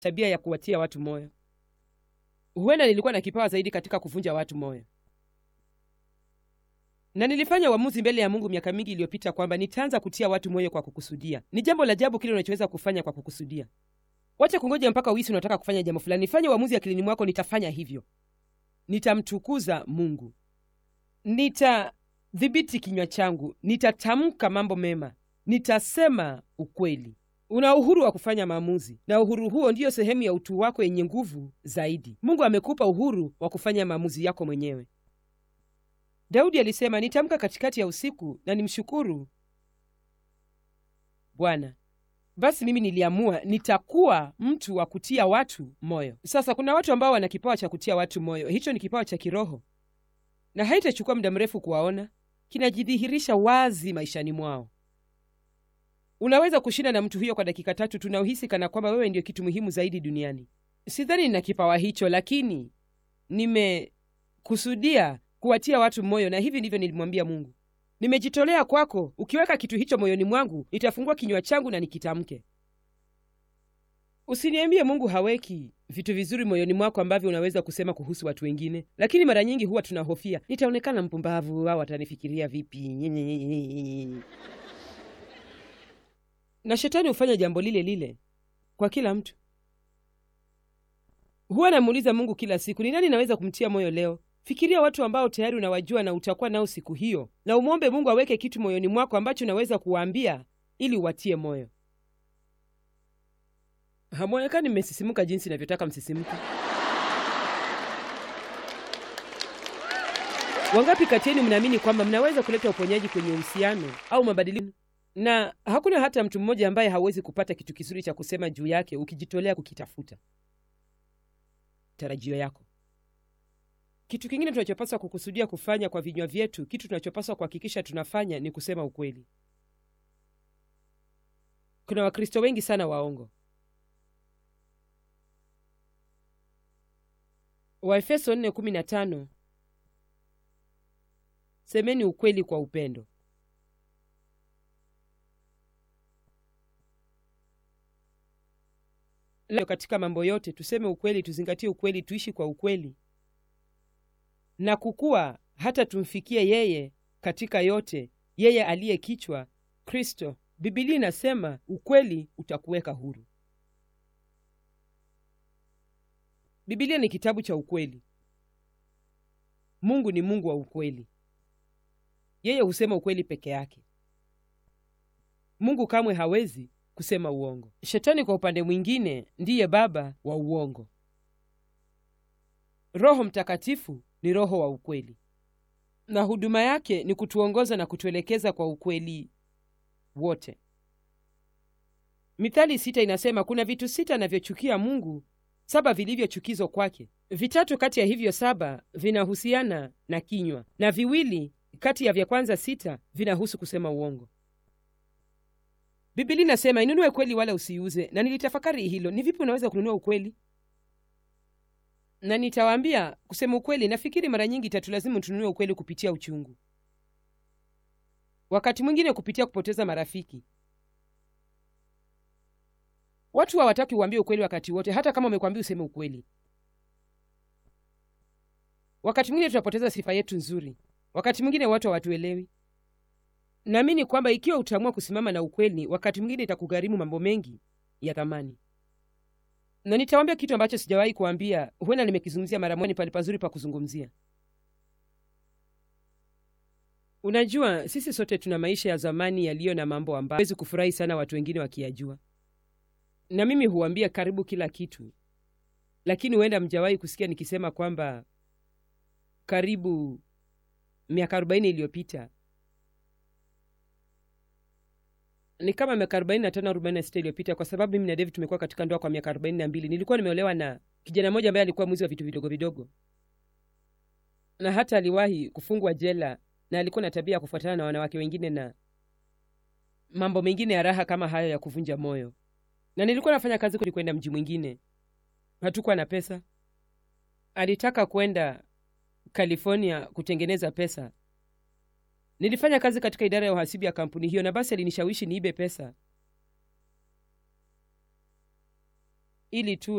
tabia ya kuwatia watu moyo. Huenda nilikuwa na kipawa zaidi katika kuvunja watu moyo, na nilifanya uamuzi mbele ya Mungu miaka mingi iliyopita kwamba nitaanza kutia watu moyo kwa kukusudia. Ni jambo la ajabu kile unachoweza kufanya kwa kukusudia. Wacha kungoja mpaka uhisi unataka kufanya jambo fulani. Fanya uamuzi akilini mwako, nitafanya hivyo, nitamtukuza Mungu, nitadhibiti kinywa changu, nitatamka mambo mema, nitasema ukweli. Una uhuru wa kufanya maamuzi, na uhuru huo ndiyo sehemu ya utu wako yenye nguvu zaidi. Mungu amekupa uhuru wa kufanya maamuzi yako mwenyewe. Daudi alisema, nitamka katikati ya usiku na nimshukuru Bwana. Basi mimi niliamua nitakuwa mtu wa kutia watu moyo. Sasa kuna watu ambao wana kipawa cha kutia watu moyo. Hicho ni kipawa cha kiroho, na haitachukua muda mrefu kuwaona, kinajidhihirisha wazi maishani mwao. Unaweza kushinda na mtu huyo kwa dakika tatu tu na uhisi kana kwamba wewe ndio kitu muhimu zaidi duniani. Sidhani nina kipawa hicho, lakini nimekusudia kuwatia watu moyo, na hivi ndivyo nilimwambia Mungu, nimejitolea kwako. Ukiweka kitu hicho moyoni mwangu, nitafungua kinywa changu na nikitamke. Usiniambie Mungu haweki vitu vizuri moyoni mwako ambavyo unaweza kusema kuhusu watu wengine, lakini mara nyingi huwa tunahofia, nitaonekana mpumbavu au watanifikiria vipi? na shetani hufanya jambo lile lile kwa kila mtu. Huwa namuuliza Mungu kila siku, ni nani naweza kumtia moyo leo? Fikiria watu ambao tayari unawajua na utakuwa nao siku hiyo, na umwombe Mungu aweke kitu moyoni mwako ambacho unaweza kuwaambia ili uwatie moyo. Hamwonekani mmesisimuka jinsi inavyotaka msisimuke. Wangapi kati yenu mnaamini kwamba mnaweza kuleta uponyaji kwenye uhusiano au mabadiliko na hakuna hata mtu mmoja ambaye hawezi kupata kitu kizuri cha kusema juu yake ukijitolea kukitafuta. Tarajio yako. Kitu kingine tunachopaswa kukusudia kufanya kwa vinywa vyetu, kitu tunachopaswa kuhakikisha tunafanya ni kusema ukweli. Kuna Wakristo wengi sana waongo. Waefeso 4:15, semeni ukweli kwa upendo. Leo katika mambo yote tuseme ukweli, tuzingatie ukweli, tuishi kwa ukweli na kukua hata tumfikie yeye katika yote, yeye aliye kichwa, Kristo. Bibilia inasema ukweli utakuweka huru. Bibilia ni kitabu cha ukweli. Mungu ni Mungu wa ukweli. Yeye husema ukweli peke yake. Mungu kamwe hawezi kusema uongo. Shetani kwa upande mwingine ndiye baba wa uongo. Roho Mtakatifu ni roho wa ukweli, na huduma yake ni kutuongoza na kutuelekeza kwa ukweli wote. Mithali sita inasema kuna vitu sita anavyochukia Mungu, saba vilivyochukizwa kwake. Vitatu kati ya hivyo saba vinahusiana na kinywa, na viwili kati ya vya kwanza sita vinahusu kusema uongo. Biblia inasema inunue kweli wala usiuze, na nilitafakari hilo. Ni vipi unaweza kununua ukweli? Na nitawaambia kusema ukweli, nafikiri mara nyingi itatulazimu tununue ukweli kupitia uchungu, wakati mwingine kupitia kupoteza marafiki. Watu hawataki uambie ukweli wakati wote, hata kama umekwambia useme ukweli. Wakati mwingine tunapoteza sifa yetu nzuri, wakati mwingine watu hawatuelewi. Naamini kwamba ikiwa utaamua kusimama na ukweli, wakati mwingine itakugharimu mambo mengi ya thamani. Na nitawaambia kitu ambacho sijawahi kuambia, huenda nimekizungumzia mara moja, pale pazuri pa kuzungumzia. Unajua, sisi sote tuna maisha ya zamani yaliyo na mambo ambayo hawezi kufurahi sana watu wengine wakiyajua, na mimi huambia karibu kila kitu, lakini huenda mjawahi kusikia nikisema kwamba karibu miaka arobaini iliyopita ni kama miaka arobaini na tano arobaini na sita iliyopita, kwa sababu mimi na David tumekuwa katika ndoa kwa miaka arobaini na mbili. Nilikuwa nimeolewa na kijana mmoja ambaye alikuwa mwizi wa vitu vidogo vidogo, na hata aliwahi kufungwa jela, na alikuwa na tabia ya kufuatana na wanawake wengine na mambo mengine ya raha kama hayo ya kuvunja moyo. Na nilikuwa nafanya kazi kwenda mji mwingine, hatukuwa na pesa. Alitaka kwenda California kutengeneza pesa Nilifanya kazi katika idara ya uhasibu ya kampuni hiyo, na basi alinishawishi niibe pesa ili tu